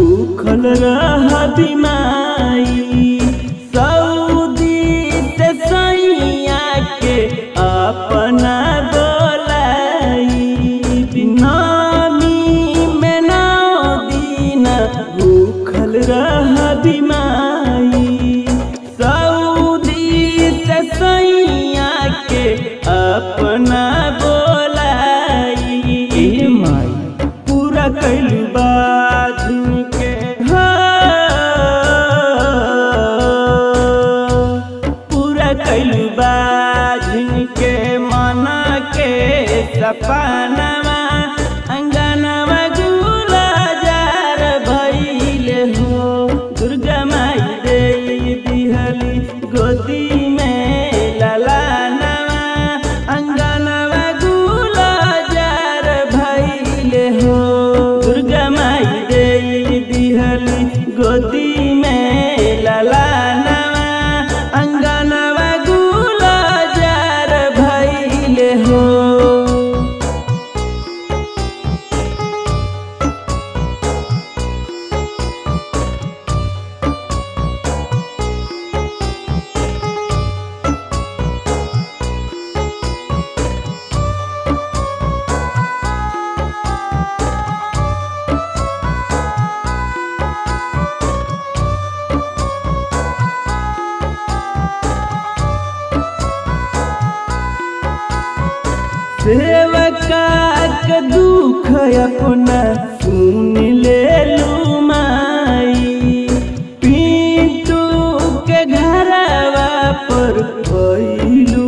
भूखल रह बिमाई सऊदी से सैया के अपना बोलाई नामी में नौ दिन भूखल रह बिमाई सऊदी से सैया के अपना बोलाई ए माई पूरा कैल बाजुन के हो पूरा कैल बाजुन के मना के सपनवा अंगनवा गुला जार भइले हो दुर्गा माई दे दिहली गोदी में ललानवा अंगनवा गुला जार भइले हो दुर्गा माई दे दिहली गोदी में ललानवा अंगनवा गुला जार भइले हो सेवका के दुख अपना सुन ले लू माई पिंटू के घरवा पर भइलू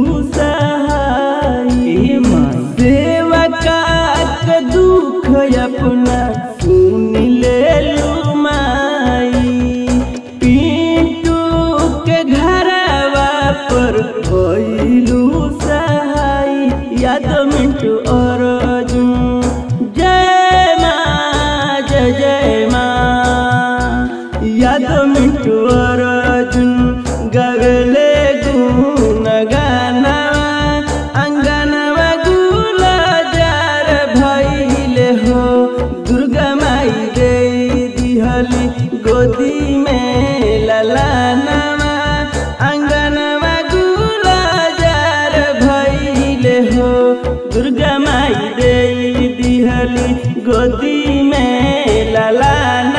सहाई माई सेवका के दुख अपना सुन ले लू माई पिंटू के घरवा पर भइलू सहाय याद मिंटू और अर्जुन जय माँ जय जय माँ याद मिंटू और अर्जुन गगले गुन गाना अंगनवा गुला जार भइले हो दुर्गा माई दे दिहली गोदी में ललानवा अंगनवा गुला जार भइले हो दुर्गा माई दे दिहली गोदी में ललाना